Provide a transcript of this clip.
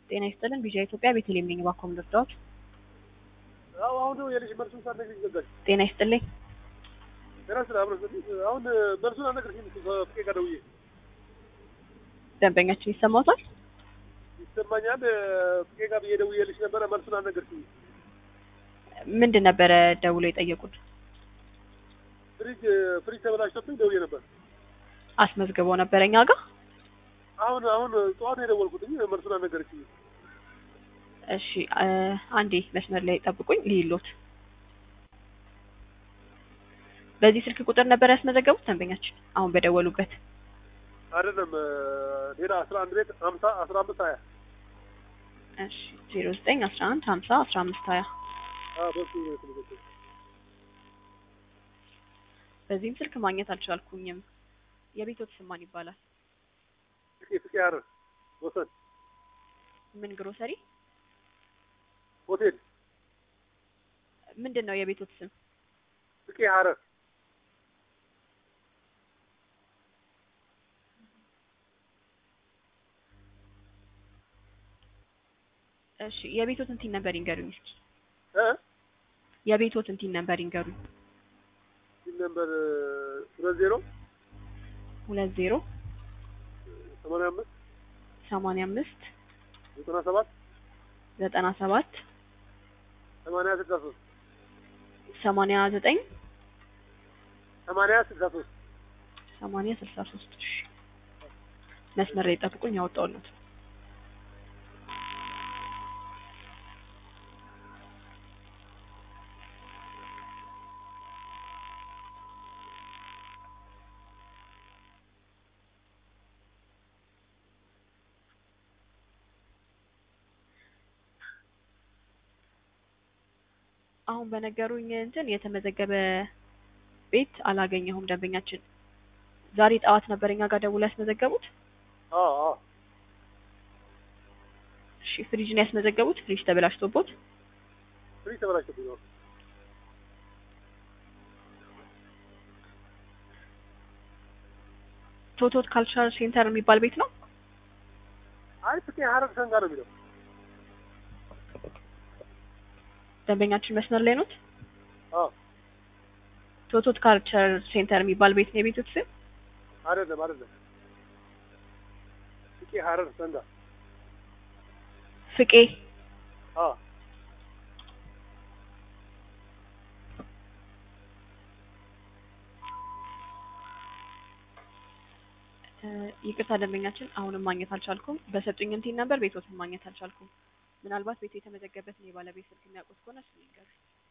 ጤና ይስጥልን ቪዥን ኢትዮጵያ ቤተልሔም ነኝ። እባክዎ ምን ልርዳዎት? አዎ አሁን የልጅ መልሱን ሳትነግሪኝ ዘጋሽ። ጤና ይስጥልኝ። ጤና ስለ አብረ አሁን መልሱን አልነገርሽኝም እኮ ከፍቄ ጋር ደውዬ ደንበኛችን ይሰማዎታል? ይሰማኛል። ፍቄ ጋር ብዬ ደውዬልሽ ነበረ። መልሱን አልነገርሽኝም። ምንድን ነበረ ደውሎ የጠየቁት? ፍሪጅ ፍሪጅ ተበላሽቶብኝ ደውዬ ነበር። አስመዝግበው ነበረ እኛ ጋር። አሁን አሁን ጠዋት የደወልኩትኝ መልሱን አልነገርሽኝም። እሺ አ- አንዴ መስመር ላይ ጠብቁኝ ልይሎት። በዚህ ስልክ ቁጥር ነበር ያስመዘገቡት ደንበኛችን አሁን በደወሉበት? አይደለም ሌላ አስራ አንድ ቤት ሀምሳ አስራ አምስት ሀያ እሺ ዜሮ ዘጠኝ አስራ አንድ ሀምሳ አስራ አምስት ሀያ በሱ ነው የተመዘገበው። በዚህም ስልክ ማግኘት አልቻልኩኝም። የቤቶት ስም ማን ይባላል? ፍቄ ፍቄ ሀረር ወሰን ምን ግሮሰሪ? ሆቴል ምንድን ነው የቤቶት ስም? ፍቄ ሀረር እሺ የቤቶትን ቲን ነበር ይንገሩኝ እስኪ። እ የቤቶትን ቲን ነበር ይንገሩኝ። ሲል ነበር ሁለት ዜሮ ሁለት ዜሮ ሰማንያ አምስት ሰማንያ አምስት ዘጠና ሰባት ዘጠና ሰባት ሰማንያ ስልሳ ሶስት ሰማንያ ዘጠኝ ሰማንያ ስልሳ ሶስት ሰማንያ ስልሳ ሶስት እሺ መስመር ላይ ጠብቁኝ ያወጣሁለት አሁን በነገሩኝ እንትን የተመዘገበ ቤት አላገኘሁም። ደንበኛችን ዛሬ ጠዋት ነበር እኛ ጋር ደውሎ ያስመዘገቡት። አዎ አዎ እሺ ፍሪጅ ነው ያስመዘገቡት። ፍሪጅ ተበላሽቶቦት ፍሪጅ ተበላሽቶብኝ ነው። ቶቶት ካልቸራል ሴንተር የሚባል ቤት ነው። አይ ፍቄ ሀረር ሰንጋ ነው የሚለው ደንበኛችን መስመር ላይ ኖት። አዎ ቶቶት ካልቸር ሴንተር የሚባል ቤት ነው የቤቶት ስም። አይደለም አይደለም ፍቄ ሀረር ሰንጋ ፍቄ አዎ እ፣ ይቅርታ ደንበኛችን አሁንም ማግኘት አልቻልኩም። በሰጡኝ እንትን ነበር ቤቶትን ማግኘት አልቻልኩም። ምናልባት ቤቱ የተመዘገበትን የባለቤት ስልክ የሚያውቁት ከሆነ እሱ ይንገሩኝ።